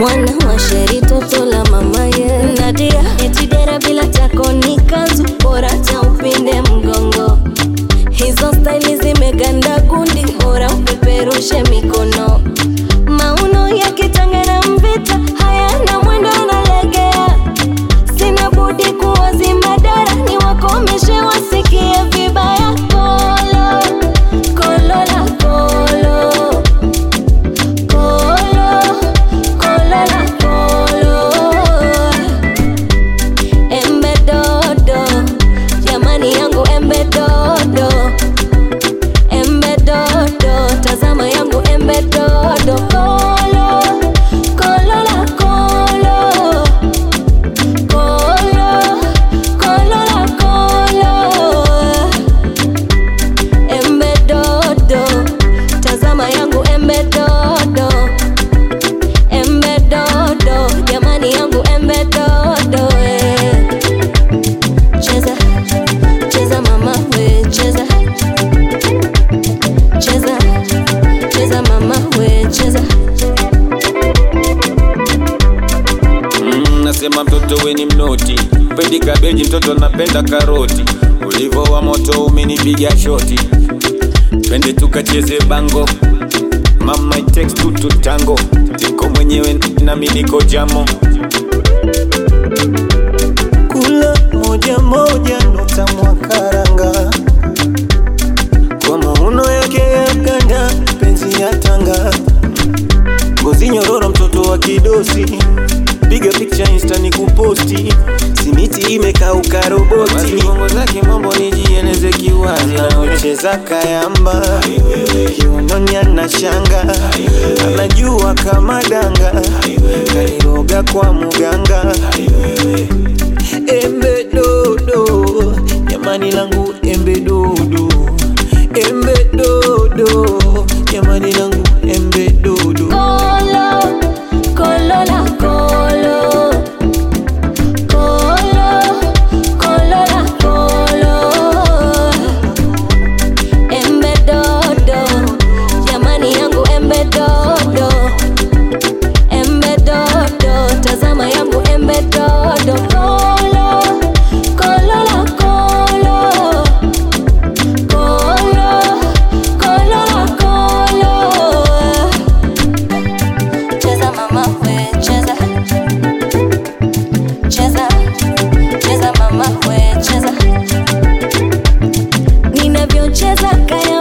mwana wa sheri toto la mama ye Nadia etidera bila tako ni kanzu bora cha upinde mgongo hizo staili zimeganda gundi bora upeperushe mikono mauno ya kitanga na mvita hayana mwendo analegea sina budi kuwazima dara ni wakomeshe wasikie vibaya kolo kolo la kolo kolo kolo la kolo embe dodo jamani yangu embe dodo embe dodo tazama yangu embe dodo kolo kolo la kolo kolo kolo la kolo embe dodo tazama yangu embe dodo embe dodo jamani yangu embe dodo eh. cheza cheza mama we cheza cheza cheza mama we cheza Mm, nasema mtoto we ni mnoti, pendi kabeji, mtoto napenda karoti. Ulivo wa moto umenipiga shoti, twende tukacheze bango. Mama it takes two to tango, tiko mwenyewe nami niko jamo. kula moja moja nota mwakaranga kwa mauno yake ya ganda penzi ya tanga ngozi nyororo mtoto wa kidosi piga picha insta ni kuposti simiti imekauka roboti Basi bongo zake mambo nijieleze kiwazi anaocheza kayamba kiunoni ana shanga anajua kama danga kaliroga kwa muganga embe dodo jamani langu embe dodo embe dodo jamani langu embe dodo Kolo, kolo la kolo. Kolo, kolo la kolo. Embe dodo, jamani yangu embe dodo. Embe dodo, tazama yangu embe dodo. Kolo, kolo la kolo. Kolo, kolo la kolo. Cheza mama we cheza Cheza Cheza mama we cheza Ninavyocheza kaya